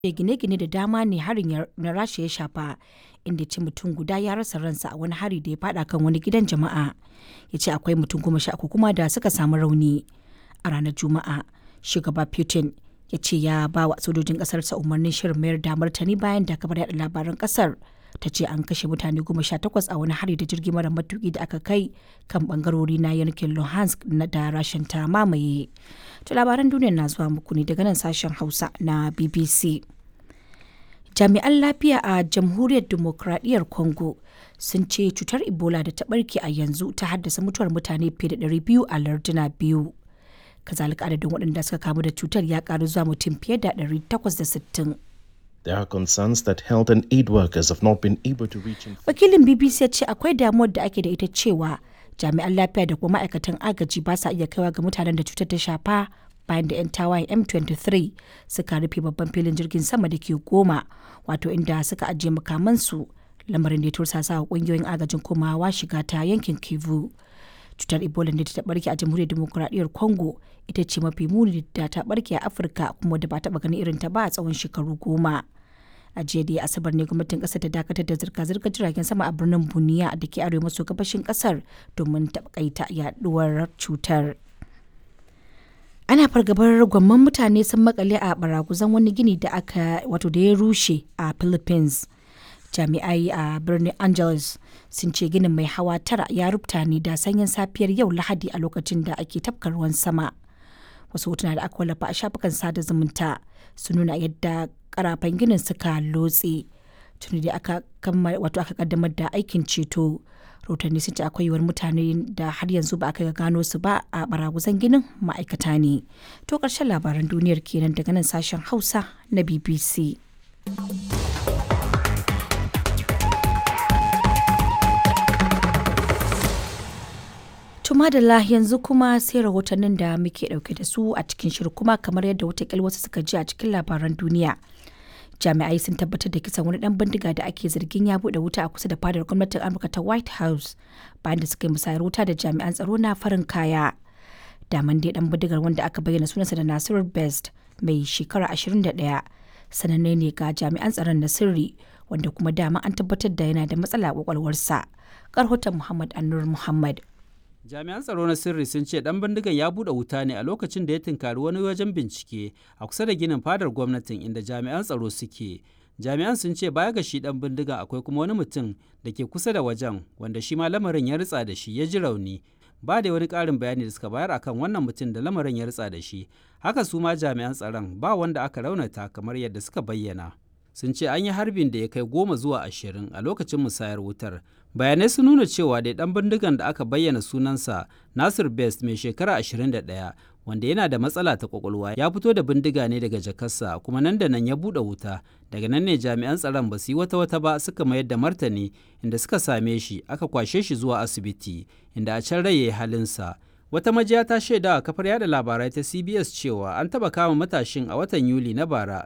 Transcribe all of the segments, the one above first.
gine-gine da dama ne harin na Rasha ya shafa, inda ya ce mutum guda ya rasa ransa a wani hari da ya fada kan wani gidan jama'a. Ya ce akwai mutum goma sha uku kuma da suka samu rauni. A ranar Juma'a, shugaba Putin ya ce ya ba wa sojojin ƙasarsa umarnin shirin mayar da martani bayan da kafar yaɗa labaran ƙasar ta ce an kashe mutane goma sha takwas a wani hari da jirgi mara matuki da aka kai kan bangarori na yankin Luhansk na da rashin ta mamaye. To labaran duniya na zuwa muku ne daga nan sashen Hausa na BBC. Jami'an lafiya a Jamhuriyar Dimokuraɗiyyar Congo sun ce cutar Ebola da ta ɓarke a yanzu ta haddasa mutuwar mutane fiye da 200 a larduna biyu. Kazalika adadin waɗanda suka kamu da cutar ya ƙaru zuwa mutum fiye da 860. There are concerns that health and aid workers have not been able to reach in Wakilin BBC ya ce akwai damuwar da ake da ita cewa jami'an lafiya da kuma ma'aikatan agaji ba sa iya kaiwa ga mutanen da cutar ta shafa bayan da 'yan tawayen M23 suka rufe babban filin jirgin sama da ke goma wato inda suka ajiye makamansu lamarin da ya tursasa wa kungiyoyin agajin komawa shiga ta yankin Kivu. Cutar Ebola da ta barke a jamhuriyar demokuraɗiyyar Congo ita ce mafi muni da ta barke a Afirka kuma da ba taɓa ganin irin ta ba a tsawon shekaru goma. a jiya da asabar ne gwamnatin kasar ta dakatar da zirga-zirgar jiragen sama a birnin buniya da ke arewa maso gabashin kasar domin takaita yaduwar cutar ana fargabar gwamman mutane sun makale a baraguzan wani gini da aka wato da ya rushe a philippines jami'ai a birnin angeles sun ce ginin mai hawa tara ya rubuta ne da sanyin safiyar yau lahadi a lokacin da ake tafka ruwan sama wasu hotuna da aka wallafa a shafukan sada zumunta sun nuna yadda karafan ginin suka lotse tuni da aka wato aka kaddamar da aikin ceto rahotanni sun ce akwai yiwuwar mutane da har yanzu ba aka gano su ba a baraguzan ginin ma'aikata ne to karshen labaran duniyar kenan daga nan sashen hausa na bbc madalla yanzu kuma sai rahotannin da muke dauke da su a cikin shirin kuma kamar yadda watakila wasu suka ji a cikin labaran duniya jami'ai sun tabbatar da kisan wani dan bindiga da ake zargin ya bude wuta a kusa da fadar gwamnatin amurka ta white house bayan da suka yi musayar wuta da jami'an tsaro na farin kaya daman dai dan bindigar wanda aka bayyana sunansa da nasiru best mai shekara 21 sananne ne ga jami'an tsaron na sirri wanda kuma dama an tabbatar da yana da matsala a kwakwalwarsa karhoton muhammad annur muhammad jami'an tsaro na sirri sun ce dan bindigan ya bude wuta ne a lokacin da ya tunkari wani wajen bincike a kusa da ginin fadar gwamnatin inda jami'an tsaro suke jami'an sun ce baya ga shi dan bindigan akwai kuma wani mutum da ke kusa da wajen wanda shi ma lamarin ya ritsa da shi ya ji rauni ba da wani ƙarin bayani da suka bayar akan wannan mutum da lamarin ya ritsa da shi haka su ma jami'an tsaron ba wanda aka raunata kamar yadda suka bayyana sun ce an yi harbin da ya kai goma zuwa ashirin a lokacin musayar wutar bayanai sun nuna cewa da dan bindigan da aka bayyana sunansa nasir best mai shekara 21 wanda yana da matsala ta kwakwalwa ya fito da bindiga ne daga jakarsa kuma nan da nan ya buɗe wuta daga nan ne jami'an tsaron ba su yi wata wata ba suka mayar da martani inda suka same shi aka kwashe shi zuwa asibiti inda a can rai ya yi halinsa wata majiya ta shaida a kafar yada labarai ta cbs cewa an taɓa kama matashin a watan yuli na bara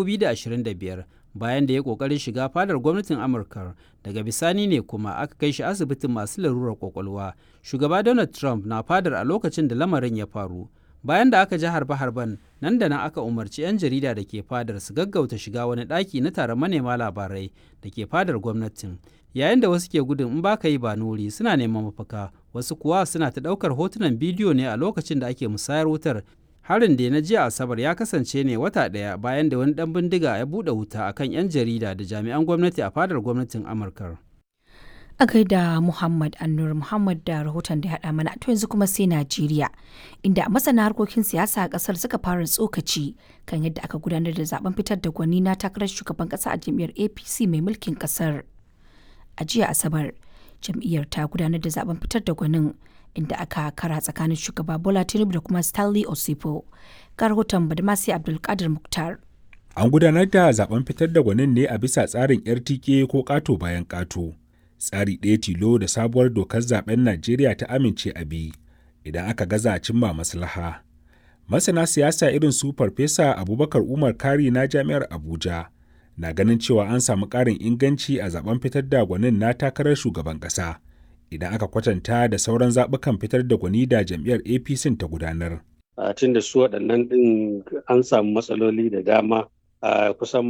2025 bayan da ya kokarin shiga fadar gwamnatin amurka daga bisani ne kuma aka kai shi asibitin masu larurar kwakwalwa shugaba donald trump na fadar a lokacin da lamarin ya faru bayan da aka ji harbe-harben nan da nan aka umarci 'yan jarida da ke fadar su gaggauta shiga wani ɗaki na taron manema labarai da ke fadar gwamnatin yayin da wasu ke gudun in baka yi ba nuri suna neman mafaka wasu kuwa suna ta ɗaukar hotunan bidiyo ne a lokacin da ake musayar wutar harin da na jiya asabar ya kasance ne wata ɗaya bayan da wani ɗan bindiga ya buɗe wuta akan 'yan jarida da jami'an gwamnati a fadar gwamnatin amurka a gaida muhammad annur muhammad da rahoton da haɗa mana to yanzu kuma sai najeriya inda masana harkokin siyasa a ƙasar suka fara tsokaci kan yadda aka gudanar da zaben fitar da gwani na takarar shugaban ƙasa a jam'iyyar apc mai mulkin ƙasar a jiya asabar jam'iyyar ta gudanar da zaben fitar da gwanin inda aka kara tsakanin shugaba Bola Tinubu da kuma Stanley Osipo. Ga rahoton Badmasi Abdulkadir Muktar. An gudanar da zaben fitar da gwanin ne a bisa tsarin RTK ko ƙato bayan ƙato. Tsari ɗaya tilo da sabuwar dokar zaben Najeriya ta amince a bi idan aka gaza cimma maslaha. Masana siyasa irin su Farfesa Abubakar Umar Kari na Jami'ar Abuja na ganin cewa an samu ƙarin inganci a zaben fitar da gwanin na takarar shugaban ƙasa. idan aka kwatanta da sauran zaɓukan fitar da gwani da jam'iyyar apc ta gudanar. tun da su waɗannan ɗin an samu matsaloli da dama a kusan